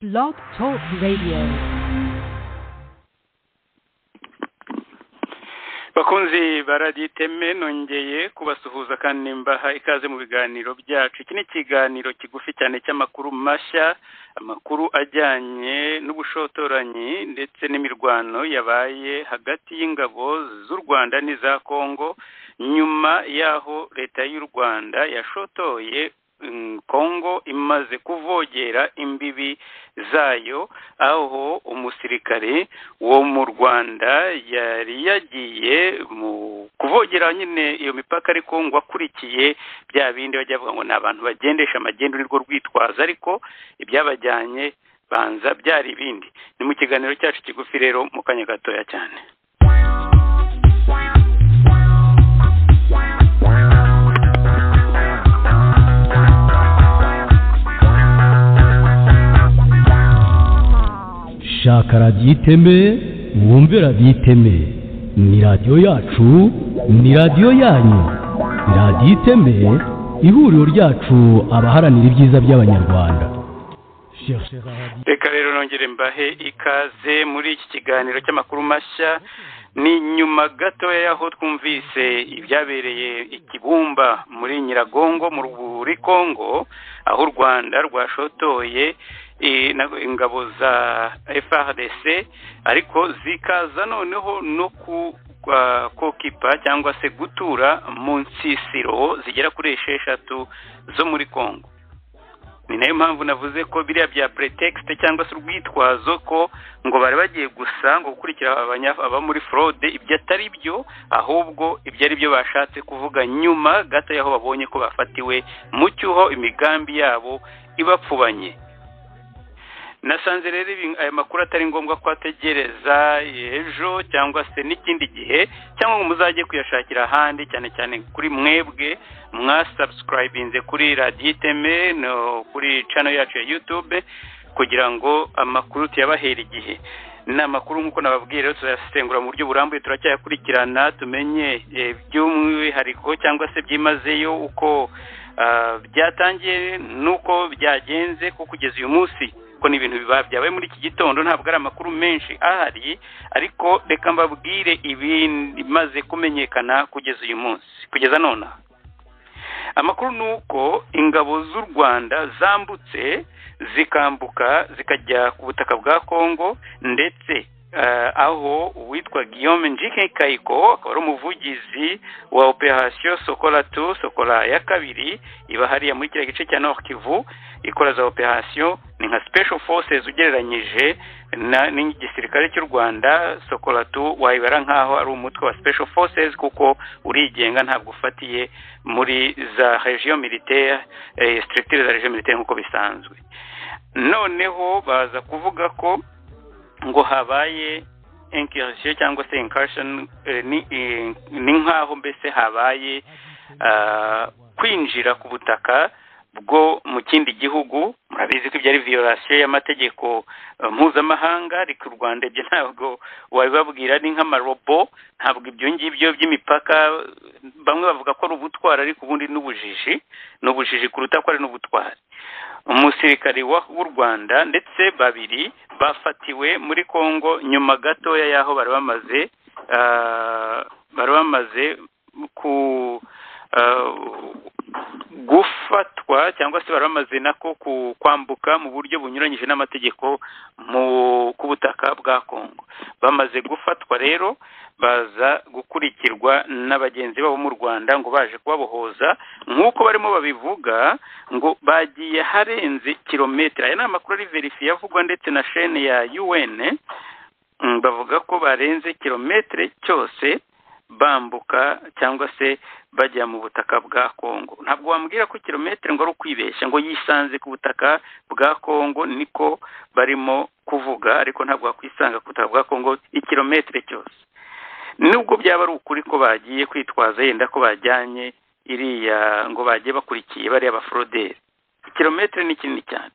Blog Talk Radio. bakunzi ba radiyo iteme nongeye kubasuhuza kandi nimbaha ikaze mu biganiro byacu iki ni ikiganiro kigufi cyane cy'amakuru mashya amakuru ajyanye n'ubushotoranyi ndetse n'imirwano yabaye hagati y'ingabo z'u rwanda n'iza kongo nyuma y'aho leta y'u rwanda yashotoye mm, kongo imaze kuvogera imbibi zayo aho umusirikare wo mu rwanda yari yagiye mu kuvogera nyine iyo mipaka ariko ngo akurikiye bya bindi bajya bavuga ngo ni abantu bagendesha amagendu nirwo rwitwaza ariko ibyabajyanye banza byari ibindi ni mu kiganiro cyacu kigufi rero mu kanya gatoya cyane shaka radiyo iteme wumve radiyo iteme ni radiyo yacu ni radiyo yanyu radiyo iteme ihuriro ryacu abaharanira ibyiza by'abanyarwanda reka rero nongere mbahe ikaze muri iki kiganiro cy'amakuru mashya ni nyuma gatoya y'aho twumvise ibyabereye ikibumba muri nyiragongo muri kongo aho u rwanda rwashotoye eh, na- ingabo za frdc ariko zikaza noneho no ku kwa kokipa cyangwa se gutura mu nsisiro zigera kuri esheshatu zo muri kongo ni nayo mpamvu navuze ko biriya bya pretekisite cyangwa se urwitwazo ko ngo bari bagiye gusa ngo gukurikira abanya- aba muri forode ibyo atari byo ahubwo ibyo ari byo bashatse kuvuga nyuma gato y'aho babonye ko bafatiwe mu cyuho imigambi yabo ibapfubanye nasanze rero ibi- aya makuru atari ngombwa ko ategereza ejo cyangwa se n'ikindi gihe cyangwa ngo muzajye kuyashakira ahandi cyane cyane kuri mwebwe mwasabusikarayibinze kuri radiyo iteme no kuri cano yacu ya yutube kugira ngo amakuru tuyabahera igihe ni amakuru nk'uko nababwiye rero turayasesengura mu buryo burambuye turacyayakurikirana tumenye eh, by'umwihariko cyangwa se byimazeyo uko ah, byatangiye n'uko byagenze ko kugeza uyu munsi ko ni ibintu biba byabaye muri iki gitondo ntabwo ari amakuru menshi ahari ariko reka mbabwire ibimaze kumenyekana kugeza uyu munsi kugeza nonaha amakuru ni uko ingabo z'u rwanda zambutse zikambuka zikajya ku butaka bwa kongo ndetse eh, aho uwitwa guillaume njike kayiko akaba ari umuvugizi wa operasiyo sokola tu sokola ya kabiri iba hariya muri kiriya gice cya nord kivu ikora za operasiyo ni nka special forces ugereranyije na- n'igisirikare cy'u rwanda sokola tu wayibara nk'aho ari umutwe wa special forces kuko urigenga ntabwo ufatiye muri za region militaire eh, structure za region militaire nk'uko bisanzwe noneho baza kuvuga ko ngo habaye incursion cyangwa se incursion eh, ni, eh, ni nk'aho mbese habaye ah, kwinjira ku butaka bwo mu kindi gihugu murabizi ko ibyo ari violation y'amategeko eh, mpuzamahanga ariko u rwanda ibyo ntabwo wabibabwira ni nk'amarobo ntabwo ibyo ngibyo by'imipaka bamwe bavuga ko ari ubutwari ariko ubundi ni ubujiji ni ubujiji kuruta ko ari n'ubutwari umusirikari wa- w'u rwanda ndetse babiri bafatiwe muri congo nyuma gatoya y'aho bari bamaze ah, bari bamaze ku ah, gufatwa cyangwa se bari bamaze nako ku- kwambuka mu buryo bunyuranyije n'amategeko mu ku butaka bwa congo bamaze gufatwa rero baza gukurikirwa na bagenzi babo mu rwanda ngo baje kubabohoza nk'uko barimo babivuga ngo bagiye harenze kilometero aya ni amakuru ari verifiye avugwa ndetse na shene ya un Mm, bavuga ko barenze kilometero cyose bambuka cyangwa se bajya mu butaka bwa kongo ntabwo wambwira ko kilometero ngo ari ukwibeshya ngo yisanze ku butaka bwa kongo niko barimo kuvuga ariko ntabwo wakwisanga ku butaka bwa kongo ikilometero cyose nubwo byaba ari ukuri ko bagiye kwitwaza yenda ko bajyanye iriya ngo bagiye bakurikiye bariya baforoderi ikilometero ni kinini cyane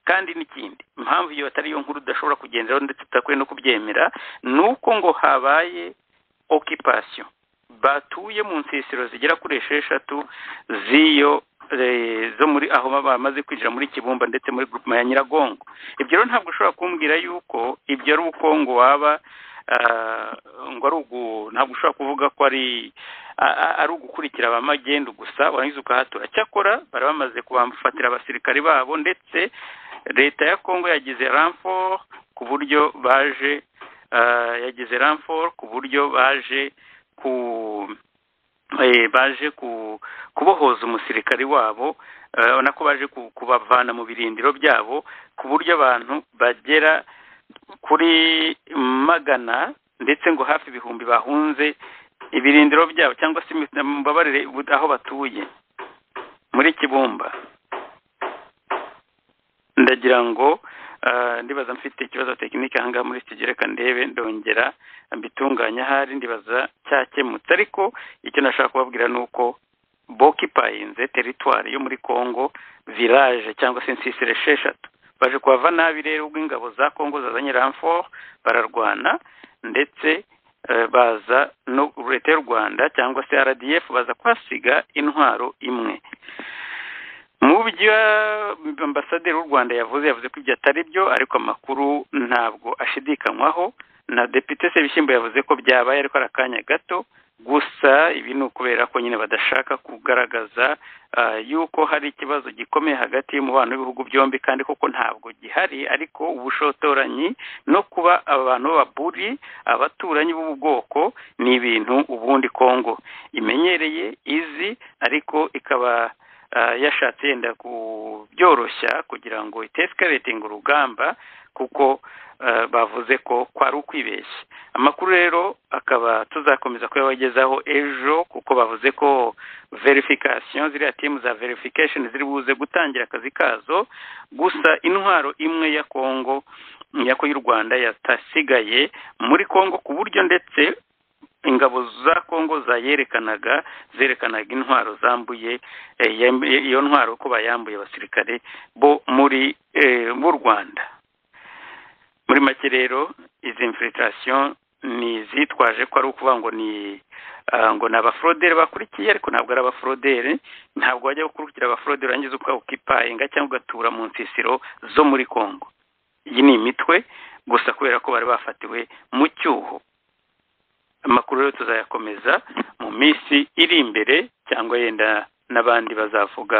kandi n'ikindi impamvu iyo atari yo nkuru udashobora kugenderaho ndetse utakwiye no kubyemera ni uko ngo habaye okipasiyo batuye mu nsisiro zigera kuri esheshatu z'iyo zo muri aho baba bamaze kwinjira muri kibumba ndetse muri gurupuma ya nyiragongo ibyo rero ntabwo ushobora kumbwira yuko ibyo ari ubukungu waba ngo ari ugu ntabwo ushobora kuvuga ko ari ari ugukurikira ba magendu gusa warangiza ukahatura cyakora bari bamaze kubafatira abasirikari babo ndetse leta ya kongo yagize ramfort ku buryo baje yagize ramfort ku buryo baje ku baje kubohoza umusirikari wabo urabona ko baje kubavana mu birindiro byabo ku buryo abantu bagera kuri magana ndetse ngo hafi ibihumbi bahunze ibirindiro byabo cyangwa se imbabarire aho batuye muri kibumba ndagira ngo ndibaza mfite ikibazo tekinike ahangaha muri iki gereka ndebe ndongera mbitunganya ahari ndibaza cyakemutse ariko icyo nashaka kubabwira ni uko bokipayinze teritwari yo muri congo village cyangwa se insisire esheshatu baje kuhava nabi rero ubwo ingabo za congo zazanye ramfort bararwana ndetse baza no leta y'u rwanda cyangwa se rdf baza kuhasiga intwaro imwe mu byo ambasaderi w'u rwanda yavuze yavuze ko ibyo atari byo ariko amakuru ntabwo ashidikanywaho na depite sebishyimbo yavuze ko byabaye ariko ari akanya gato gusa ibi ni ukubera ko nyine badashaka kugaragaza yuko hari ikibazo gikomeye hagati y'umubano w'ibihugu byombi kandi koko ntabwo gihari ariko ubushotoranyi no kuba abantu b'ababuri abaturanyi b'ubu bwoko ni ibintu ubundi kongo imenyereye izi ariko ikaba yashatse yenda kubyoroshya kugira ngo itesikaretinga urugamba kuko bavuze ko kwari ukwibeshya amakuru rero akaba tuzakomeza kuyabagezaho ejo kuko bavuze ko verifikasiyo ziriya timu za verifikasheni ziri buze gutangira akazi kazo gusa intwaro imwe ya kongo ya y'u rwanda yatasigaye muri kongo ku buryo ndetse ingabo za kongo zayerekanaga zerekanaga intwaro zambuye iyo ntwaro ko bayambuye abasirikare bo muri b'u rwanda muri make rero izi infilitasiyo ni izitwaje ko ari ukuvuga ngo ni ngo ni abaforoderi bakurikiye ariko ntabwo ari abaforoderi ntabwo wajya gukurikira abaforoderi urangiza ukawukipayinga cyangwa ugatura mu nsisiro zo muri kongo iyi ni imitwe gusa kubera ko bari bafatiwe mu cyuho amakuru rero tuzayakomeza mu minsi iri imbere cyangwa yenda n'abandi bazavuga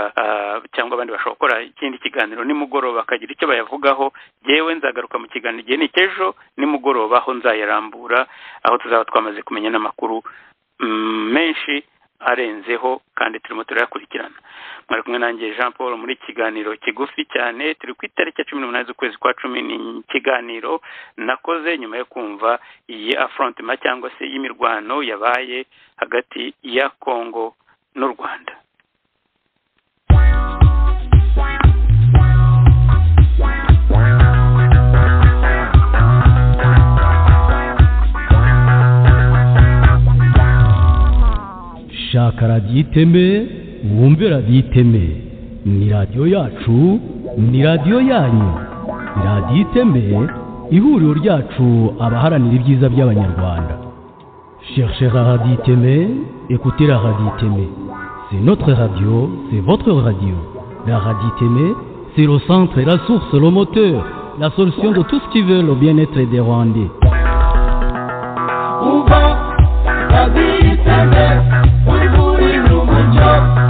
cyangwa abandi bashobora gukora ikindi kiganiro nimugoroba bakagira icyo bayavugaho yewe nzagaruka mu kiganiro igihe ni cy'ejo nimugoroba aho nzayarambura aho tuzaba twamaze kumenya n'amakuru menshi arenzeho kandi turimo turayakurikirana mwari kumwe nanjye jean paul muri kiganiro kigufi cyane turi ku itariki ya cumi n'umunani z'ukwezi kwa cumi ni ikiganiro nakoze nyuma yo kumva iyi afrontima cyangwa se y'imirwano yabaye hagati ya kongo n'u rwanda shaka radiyo iteme wumve radiyo iteme ni radiyo yacu ni radiyo yanyu radiyo iteme ihuriro ryacu abaharanira ibyiza by'abanyarwanda cherchez radiyo iteme ekutera radiyo iteme c'est notre radio c'est votre radio la radiyo iteme c'est le centre la source le moteur la solution de tout ce qui veut le bien-être des rwandais Uva, radiyo iteme We're moving room and job.